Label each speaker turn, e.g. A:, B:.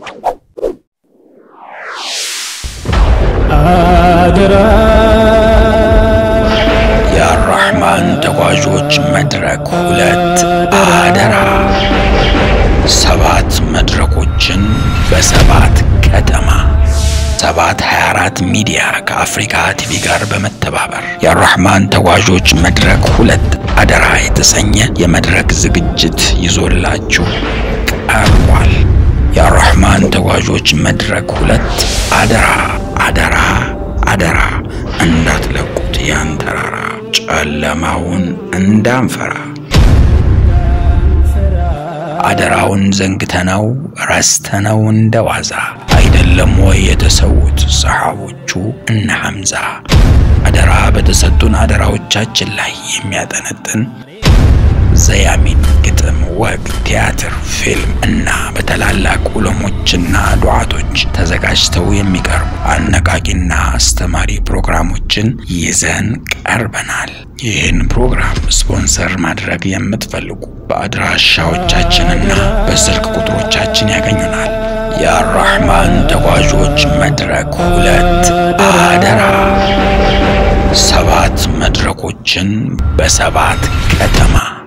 A: አደራ
B: የአራሕማን ተጓዦች መድረክ ሁለት አደራ ሰባት መድረኮችን በሰባት ከተማ ሰባት 24 ሚዲያ ከአፍሪካ ቲቪ ጋር በመተባበር የአራሕማን ተጓዦች መድረክ ሁለት አደራ የተሰኘ የመድረክ ዝግጅት ይዞላችሁ ቀርቧል። የአራሕማን ተጓዦች መድረክ ሁለት አደራ አደራ አደራ እንዳትለቁት ያን ተራራ ጨለማውን እንዳንፈራ አደራውን ዘንግተነው ረስተነው እንደ ዋዛ አይደለም ወይ የተሰዉት ሰሓቦቹ እነ ሐምዛ። አደራ በተሰጡን አደራዎቻችን ላይ የሚያጠነጥን ዘያሚን ግጥም፣ ወግ፣ ቲያትር፣ ፊልም እና በታላላቅ ዑለሞችና ዱዓቶች ተዘጋጅተው የሚቀርቡ አነቃቂና አስተማሪ ፕሮግራሞችን ይዘን ቀርበናል። ይህን ፕሮግራም ስፖንሰር ማድረግ የምትፈልጉ በአድራሻዎቻችንና በስልክ ቁጥሮቻችን ያገኙናል። የአራሕማን ተጓዦች መድረክ ሁለት አደራ ሰባት መድረኮችን በሰባት ከተማ